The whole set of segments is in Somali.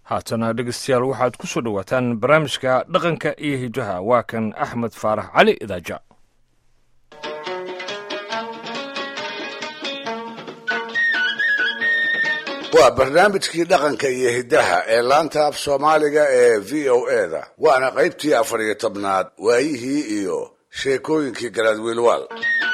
haatana dhegeystayaal waxaad ku soo dhowaataan barnaamijka dhaqanka iyo hijaha waa kan axmed faarax cali idaaja waa barnaamijkii dhaqanka iyo hiddaha ee laanta af soomaaliga ee v o e da waana qaybtii afar iyo tobnaad waayihii iyo sheekooyinkii garaadwiilwaal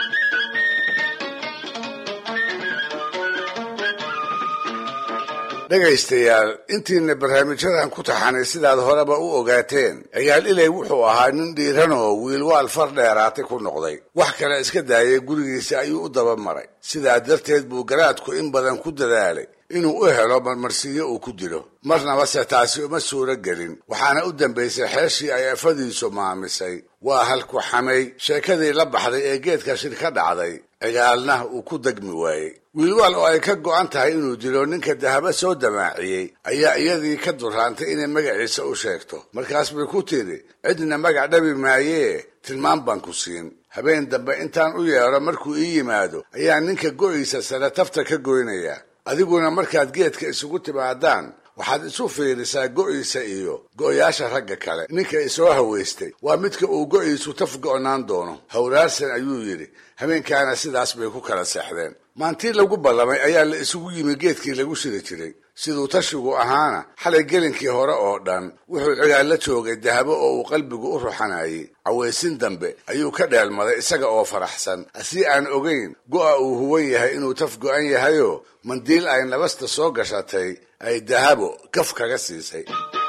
dhegaystayaal intiina barnaamijyadan ku taxanay sidaad horeba u ogaateen cigaal ilay wuxuu ahaa nin dhiiran oo wiilwaal far dheeraatay ku noqday wax kale iska daayay gurigiisa ayuu u daba maray sidaa darteed buu garaadku in badan ku dadaalay inuu u helo marmarsiyo uu ku dilo marnaba se taasi uma suuro gelin waxaana u dambaysay xeeshii ay afadiisu maamisay waa halku xamay sheekadii la baxday ee geedka shir ka dhacday cigaalna uu ku degmi waayey wiilwaal oo ay ka go'an tahay inuu dilo ninka dahaba soo damaaciyey ayaa iyadii ka duraantay inay magaciisa u sheegto markaas bay ku tidhi cidna magac dhabi maayee tilmaan baan ku siin habeen dambe intaan u yeedho markuu ii yimaado ayaa ninka go'iisa sare tafta ka goynayaa adiguna markaad geedka isugu timaadaan waxaad isu fiirisaa go'iisa iyo go'yaasha ragga kale ninka isoo haweystay waa midka uu go'iisu taf go'naan doono hawraarsan ayuu yidhi habeenkaana sidaas bay ku kala seexdeen maantii lagu ballamay ayaa la isugu yimi geedkii lagu shiri jiray siduu tashigu ahaana xalay gelinkii hore oo dhan wuxuu cigaal la joogay dahabo oo uu qalbigu u ruxanayay cawaysin dambe ayuu ka dheelmaday isaga oo faraxsan asii aan ogayn go'a uu huwan yahay inuu taf go'an yahayoo mandiil ay nabasta soo gashatay ay dahabo kaf kaga siisay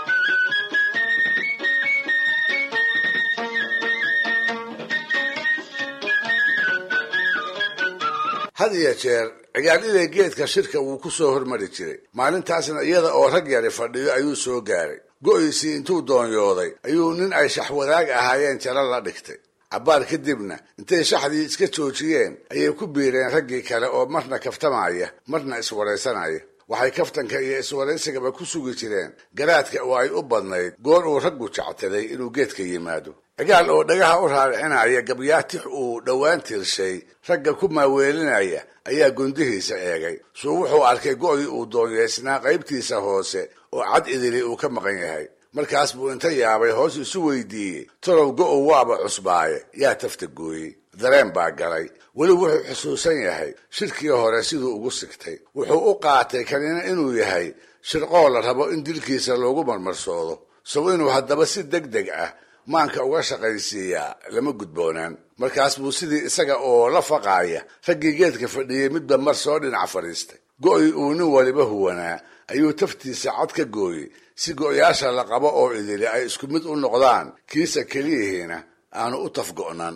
had iyo jeer cigaal ilay geedka shirka wuu ku soo hormari jiray maalintaasna iyada oo rag yari fadhiyo ayuu soo gaaray go'iisii intuu doonyooday ayuu nin ay shaxwadaag ahaayeen jalo la dhigtay cabbaar kadibna intay shaxdii iska joojiyeen ayay ku biireen raggii kale oo marna kaftamaya marna iswaraysanaya waxay kaftanka iyo iswaraysigaba ku sugi jireen garaadka oo ay u badnayd goor uu raggu jectaday inuu geedka yimaado cigaal oo dhagaha u raaricinaya gabyaatix uu dhowaan tirshay ragga ku maaweelinaya ayaa gundihiisa eegay suu wuxuu arkay go'dii uu doonyeysnaa qaybtiisa hoose oo cad idili uu ka maqan yahay markaas buu inta yaabay hoos isu weydiiyey tolow go'ow waaba cusbaaye yaa tafta gooyey dareen baa galay weli wuxuu xusuusan yahay shirkii hore siduu ugu sigtay wuxuu u qaatay kanina inuu yahay shirqoo la rabo in dilkiisa loogu marmarsoodo sow inuu haddaba si deg deg ah maanka uga shaqaysiiyaa lama gudboonaan markaas buu sidii isaga oo la faqaaya raggii geedka fadhiyey midba mar soo dhinac fadhiistay go'ii uu nin waliba huwanaa ayuu taftiisa cad ka gooyey si go'yaasha la qabo oo idili ay isku mid u noqdaan kiisa keliyihiina aanu u taf go'nan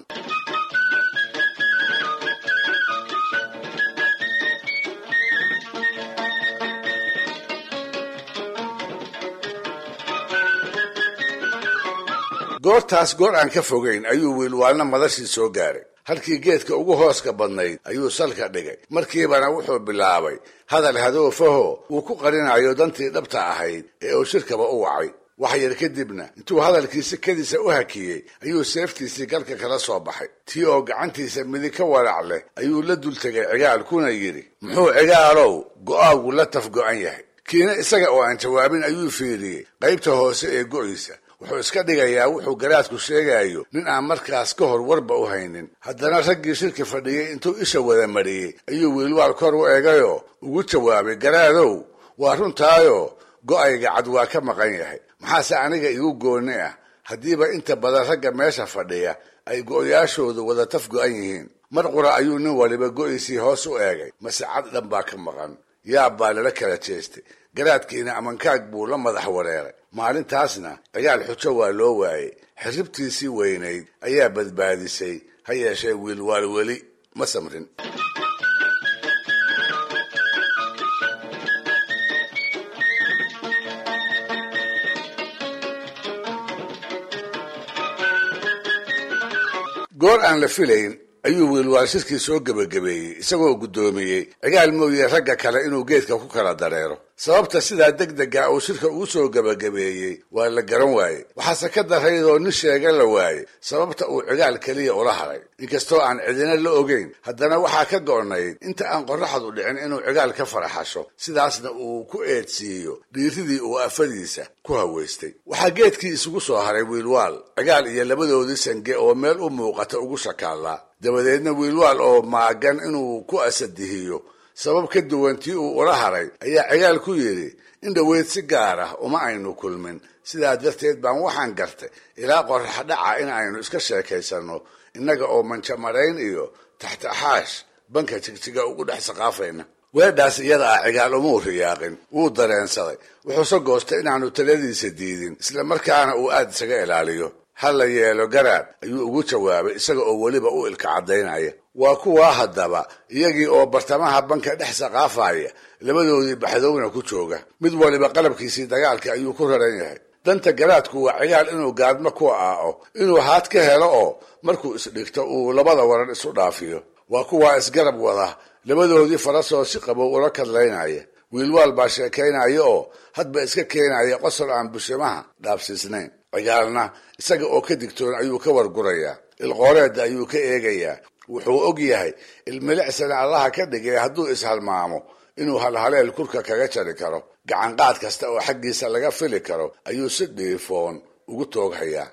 goortaas goor aan ka fogayn ayuu wiilwaalna madashii soo gaaray halkii geedka ugu hooska badnayd ayuu salka dhigay markiibana wuxuu bilaabay hadal hadoofaho uu ku qarinayo dantii dhabta ahayd ee uu shirkaba u wacay wax yar kadibna intuu hadalkiisi kadiisa u hakiyey ayuu seeftiisii galka kala soo baxay tii oo gacantiisa midig ka walac leh ayuu la dul tegay cigaal kuna yidhi muxuu cigaalow go'aagu la taf go'an yahay kiina isaga oo aan jawaabin ayuu fiiriyey qaybta hoose ee go'iisa wuxuu iska dhigayaa wuxuu garaadku sheegayo nin aan markaas ka hor warba u haynin haddana raggii shirki fadhiyey intuu isha wada mariyey ayuu wiilwaal kor u eegayoo ugu jawaabay garaadow waa runtaayo go'ayga cad waa ka maqan yahay maxaase aniga igu goonni ah haddiiba inta badan ragga meesha fadhiya ay go'yaashoodu wada taf go'an yihiin mar qura ayuu nin waliba go'iisii hoos u eegay mase cad dhan baa ka maqan yaab baa lala kala jeestay garaadkiina amankaag buu la madax wareeray maalintaasna cigaal xujo waa loo waayey xirribtiisii weynayd ayaa badbaadisay ha yeeshee wiilwaal weli ma samrin goor aan la filayn ayuu wiilwaal shirkii soo gebagabeeyey isagoo guddoomiyey cigaal mooye ragga kale inuu geedka ku kala dareero sababta sidaa degdega uu shirka ugu soo gebagabeeyey waa la garan waaye waxaase ka daraydoo nin sheega la waaye sababta uu cigaal keliya ula haray inkastoo aan cidina la ogeyn haddana waxaa ka go'nayd inta aan qorraxdu dhicin inuu cigaal ka faraxasho sidaasna uu ku eedsiiyo dhiiridii uu afadiisa ku haweystay waxaa geedkii isugu soo haray wiilwaal cigaal iyo labadoodii sange oo meel u muuqata ugu shakaallaa dabadeedna wiilwaal oo maagan inuu ku asadihiyo sabab ka duwan tii uu ula haray ayaa cigaal ku yidhi in dhoweyd si gaar ah uma aynu kulmin sidaa darteed baan waxaan gartay ilaa qorrax dhaca in aynu iska sheekaysanno innaga oo manjamarayn iyo taxtaxaash banka jigjiga ugu dhex saqaafayna weedhaas iyada ah cigaal umuu riyaaqin wuu dareensaday wuxuuse goostay inaanu taladiisa diidin isla markaana uu aad isaga ilaaliyo ha la yeelo garaad ayuu ugu jawaabay isaga oo weliba u ilka caddaynaya waa kuwaa haddaba iyagii oo bartamaha banka dhex saqaafaya labadoodii baxdowna ku jooga mid waliba qalabkiisii dagaalka ayuu ku raran yahay danta garaadku waa cigaal inuu gaadmo ku aao inuu haad ka helo oo markuu isdhigto uu labada waran isu dhaafiyo waa kuwaa isgarab wada labadoodii farasoo si qabow ula kadlaynaya wiilwaal baa sheekaynaya oo hadba iska keenaya qosol aan bushimaha dhaabsiisnayn cigaalna isaga oo ka digtoon ayuu ka wargurayaa ilqooreedda ayuu ka eegayaa wuxuu og yahay ilmilicsana allaha ka dhigay hadduu ishalmaamo inuu halhaleel kurka kaga jari karo gacanqaad kasta oo xaggiisa laga fili karo ayuu si dhiifoon ugu tooghayaa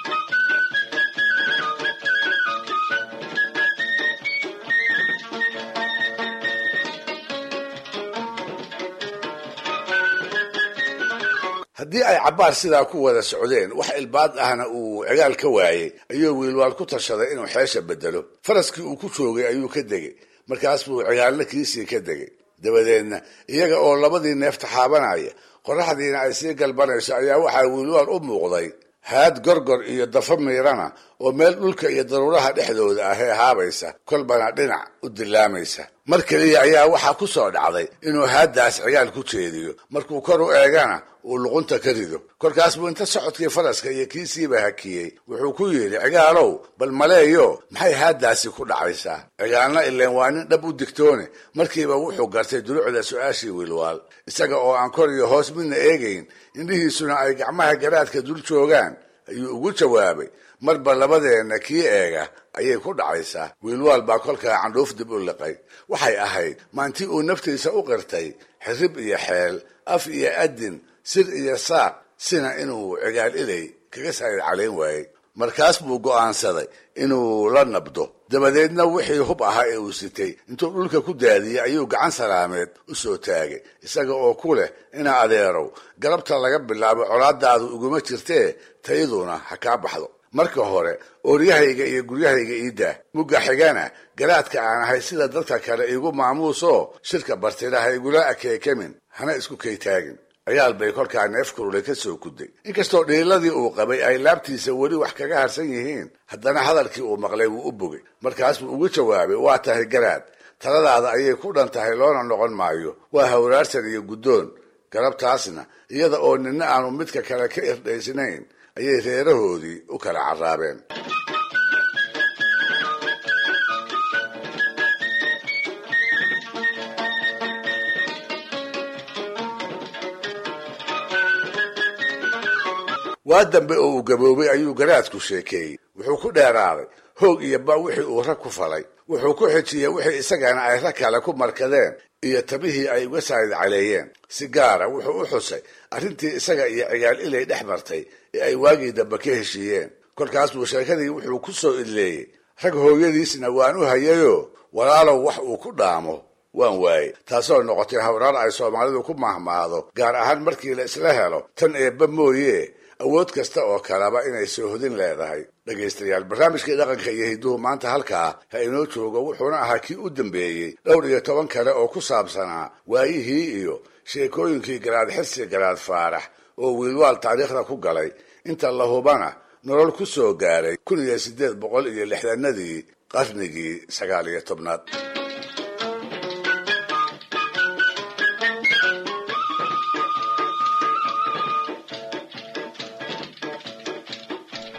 haddii ay cabbaar sidaa ku wada socdeen wax ilbaad ahna uu cigaal ka waayey ayuu wiilwaal ku tashaday inuu xeesha bedelo faraskii uu ku joogay ayuu ka degay markaas buu cigaalna kiisii ka degay dabadeedna iyaga oo labadii neef taxaabanaya qorraxdiina ay sii galbanayso ayaa waxaa wiilwaal u muuqday haad gorgor iyo dafa miirana oo meel dhulka iyo daruuraha dhexdooda ah ee haabaysa kolbana dhinac u dilaamaysa mar keliya ayaa waxaa ku soo dhacday inuu haaddaas cigaal ku jeediyo markuu kor u eegana uu luqunta ka rido kolkaas buu inta socodkii faraska iyo kiisiiba hakiyey wuxuu ku yidhi cigaalow bal maleeyo maxay haaddaasi ku dhacaysaa cigaalna ileen waa nin dhab u digtoone markiiba wuxuu gartay dulucda su-aashii wiilwaal isaga oo aan kor iyo hoos midna eegayn indhihiisuna ay gacmaha garaadka dul joogaan ayuu ugu jawaabay marba labadeenna kii eega ayay ku dhacaysaa wiilwaal baa kolkaa candhuuf dib u liqay waxay ahayd maantii uu naftiisa u qirtay xirib iyo xeel af iyo adin sir iyo saaq sina inuu cigaal ilay kaga saayid calayn waayey markaas buu go'aansaday inuu la nabdo dabadeedna wixii hub ahaa ee uu sitay intuu dhulka ku daadiyey ayuu gacan salaameed u soo taagay isaga oo ku leh ina adeerow galabta laga bilaabo colaadaadu iguma jirtee tayaduna ha kaa baxdo marka hore ooryahayga iyo guryahayga ii daah mugga xigana garaadka aan ahay sida dadka kale iigu maamuusoo shirka bartida ha igula akeekamin hana isku kaytaagin ciyaal bay kolkaa neef kurule ka soo kuday inkastoo dhiiladii uu qabay ay laabtiisa weli wax kaga harsan yihiin haddana hadalkii uu maqlay wuu u bogay markaasbuu ugu jawaabay waa tahay garaad taladaada ayay ku dhan tahay loona noqon maayo waa hawraarsan iyo guddoon galabtaasna iyada oo nina aanu midka kale ka irdhaysnayn ayay reerahoodii u kala carraabeen waa dambe oo uu gaboobay ayuu garaadku sheekeeyey wuxuu ku dheeraaday hoog iyo ba wixii uu rag ku falay wuxuu ku xijiyey wixii isagana ay rag kale ku markadeen iyo tabihii ay uga saayid caleeyeen si gaara wuxuu u xusay arrintii isaga iyo cigaal ilay dhex martay ee ay waagii dambe ka heshiiyeen kolkaas buu sheekadii wuxuu ku soo idleeyey rag hooyadiisna waan u hayayoo walaalow wax uu ku dhaamo waan waayey taasoo noqotay hawraar ay soomaalidu ku mahmaado gaar ahaan markii la isla helo tan eebba mooye awood kasta oo kaleba inay soohodin leedahay dhegaystayaal barnaamijkii dhaqanka iyo hidduhu maanta halkaa ha inoo joogo wuxuuna ahaa kii u dambeeyey dhowr iyo toban kale oo ku saabsanaa waayihii iyo sheekooyinkii garaad xirsi garaad faarax oo wiilwaal taariikhda ku galay inta la hubana nolol ku soo gaaray kun iyo siddeed boqol iyo lixdanadii qarnigii sagaal iyo tobnaad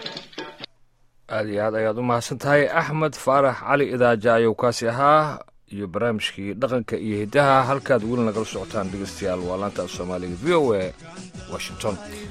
aad iyo aad ayaad u mahadsan tahay axmed faarax cali idaaja ayuu kaasi ahaa iyo barnaamijkii dhaqanka iyo hiddaha halkaad weli nagala socotaan dhegeystayaal waa laanta af soomaaliga v o a washington